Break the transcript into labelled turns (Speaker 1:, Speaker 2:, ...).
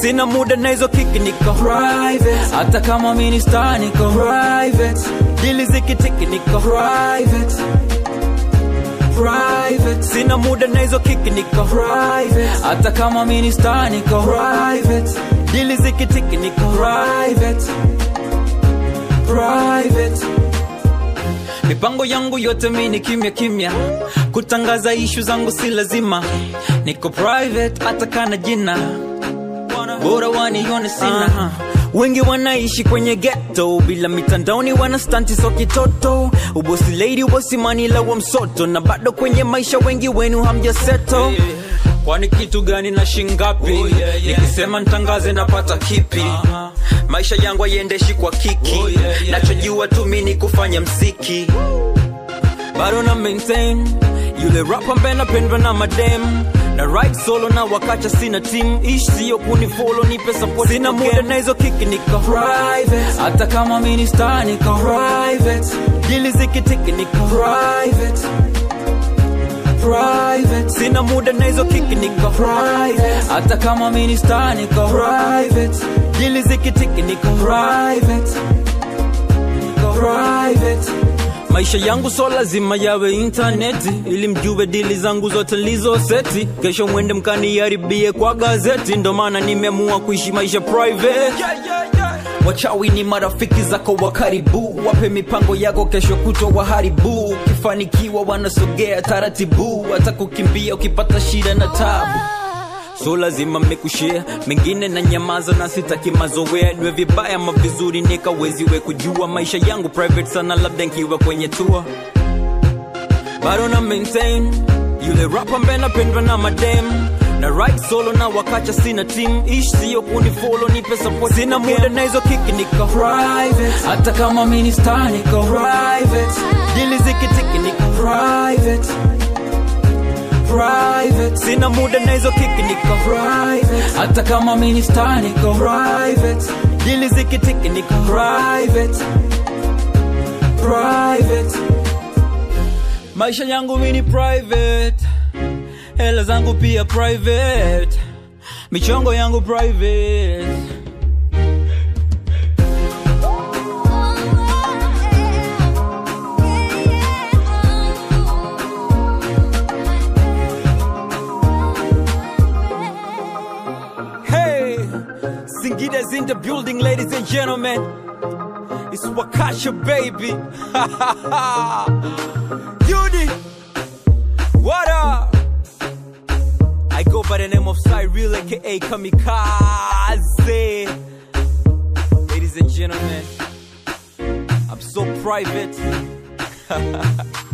Speaker 1: sina muda na hizo kiki niko private hata kama mini star niko private dili zikitiki niko private private sina muda na hizo kiki niko private hata kama mini star niko private dili zikitiki niko private private mipango yangu yote mini kimya kimya kutangaza ishu zangu si lazima niko private hata kana jina bora wanione sina wengi wanaishi kwenye ghetto bila mitandaoni wana stanti so kitoto ubosi lady ubosi manila wa msoto na bado kwenye maisha wengi wenu hamjaseto kwani kitu gani na shingapi
Speaker 2: Oh, yeah, yeah.
Speaker 1: nikisema ntangaze napata kipi
Speaker 2: Uh-huh.
Speaker 1: maisha yangu hayendeshi kwa kiki
Speaker 2: Oh, yeah, yeah,
Speaker 1: nachojua tu mi ni kufanya mziki bado na maintain yule rap ambaye napendwa na madem na right solo na wakacha sina team ish sio kunifolo nipe support sina muda na hizo kiki niko private hata kama mini star niko private dili zikitiki niko private private sina muda na hizo kiki niko private hata kama mini star niko private dili zikitiki niko private niko private maisha yangu so lazima yawe intaneti ili mjue dili zangu zote lizo seti kesho mwende mkaniharibie kwa gazeti ndo maana nimeamua kuishi maisha private wachawi ni marafiki zako wa karibu wape mipango yako kesho kutwa waharibu ukifanikiwa wanasogea taratibu hata kukimbia ukipata shida na tabu so lazima mmekushare mengine na nyamaza na sitaki mazoea niwe vibaya ma vizuri nikaweziwe kujua maisha yangu private sana labda nkiwa kwenye tour bado na maintain yule rap ambaye napendwa na madem na right solo na wakacha sina team ish sio kunifolo nipe support sina muda na hizo kiki niko private hata kama mini star niko private dili zikitiki niko private private sina muda na hizo kiki niko private hata kama mini star niko private dili zikitiki niko private private maisha yangu mini private hela zangu pia private michongo yangu private Hey, Singida's in the building, ladies and gentlemen. It's Wakasha, baby. Yudi, what up? I go by the name of Cyril, aka Kamikaze. Ladies and gentlemen, I'm so private.